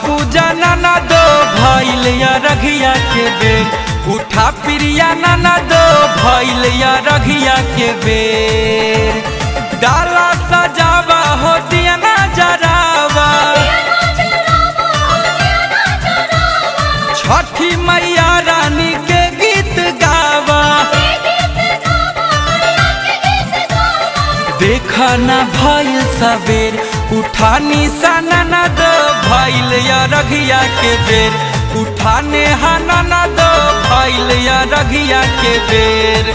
पूजा नाना दो भैल या रघिया के बेर उठा प्रिया नाना दो भैल या रघिया के बेर डाला सजावा हो दिया ना जरावा छठी मैया रानी के गीत गावा देखा ना भइल सबेर उठानी साना ना दो भइल या रघिया के बेर उठाने हाना ना दो भइल या रघिया के बेर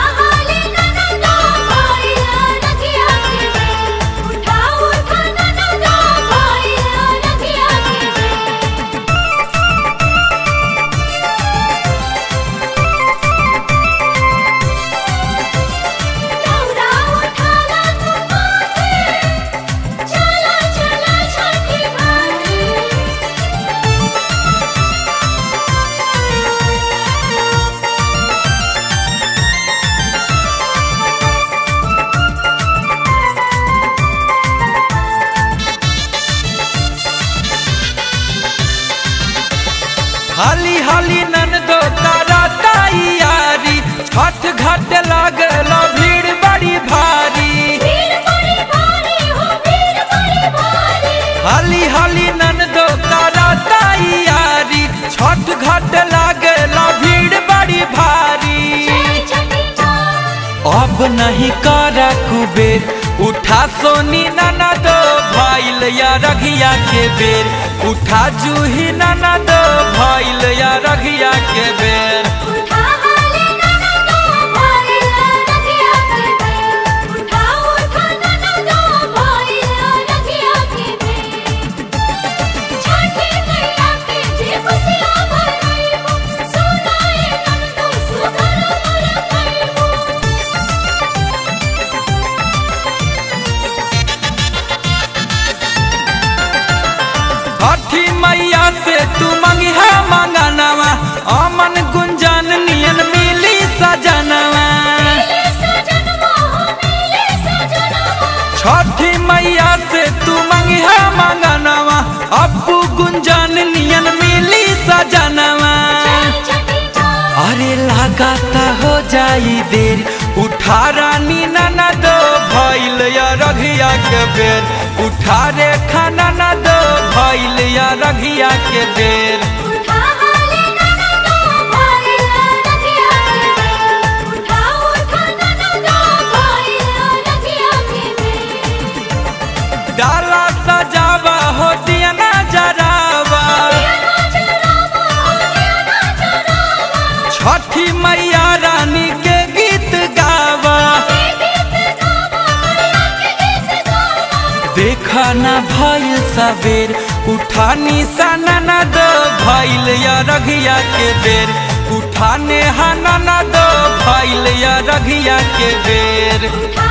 हाली हाली नन दो तारा तैयारी छठ घाट लागल भीड़ बड़ी भारी हाली हाली नन दो तारा तैयारी छठ घाट लागल भीड़ बड़ी भारी अब नहीं करा कुबेर उठा सोनी नाना दो भैल या रघिया के बेर उठा जूही नाना दो भैल या रघिया के बेर छठी मैया से तू मंगिहा मंगनवा अमन गुंजन नियन मिली सजनवा छठी मैया से तू मंगिहा मंगनवा अप्पू गुंजन नियन मिली सजनवा अरे लगाता हो जाई देर उठा रानी नाना दो भैल या रघिया के बेर उठा रे खाना ना दो भैल या रघिया के बेर डाला सजावा हो दिया ना जरावा छठी मैया रानी के गीत गावा देखा ना भइल सबेर उठानी साना ना दो भइल या रघिया के बेर उठाने हाना ना दो भइल या रघिया के बेर